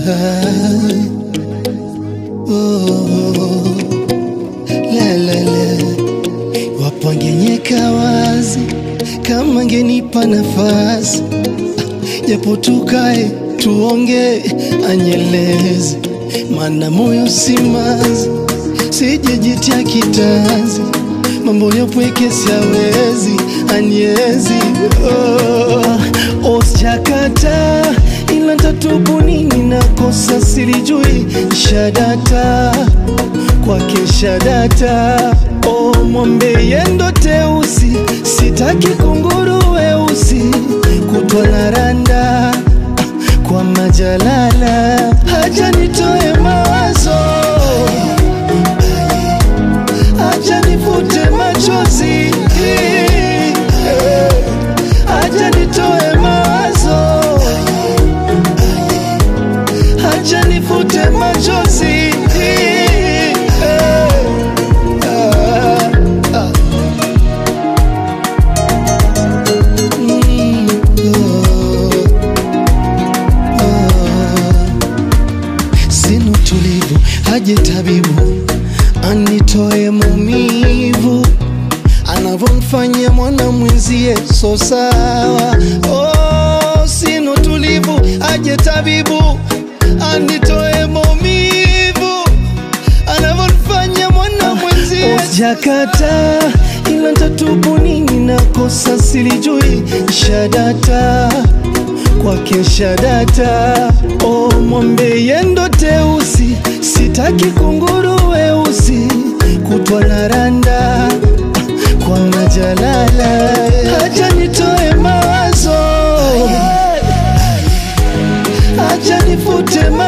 oh, la la la, wapo angenyeka wazi kama ngenipa nafasi, japo tukae tuonge, anyeleze, mana moyo simazi, sijejitia kitanzi, mambo yapweke siawezi, anyezi oh, osjakata ila tatubu nini nakosa silijui shadata kwake shadata o mwambe yendo teusi sitaki kunguru weusi kutwa na randa kwa majalala haja nitoe mawazo haja nifute machozi haja nitoe mawazo haja nifute machozi Ah, ah. Mm, oh, oh. Sina utulivu, haje tabibu anitoe maumivu anavyomfanyia mwana mwenzie, so sawa. Oh, sina utulivu, aje tabibu anitoe maumivu anavyomfanyia mwana mwenzie. Jakata ila ntatubu nini, nakosa silijui, shadata kwake shadata. Oh, mwambe yendo teusi, sitaki kunguru weusi, kutwa na randa kwa majalala, haja nitoe mawazo, haja nifute ma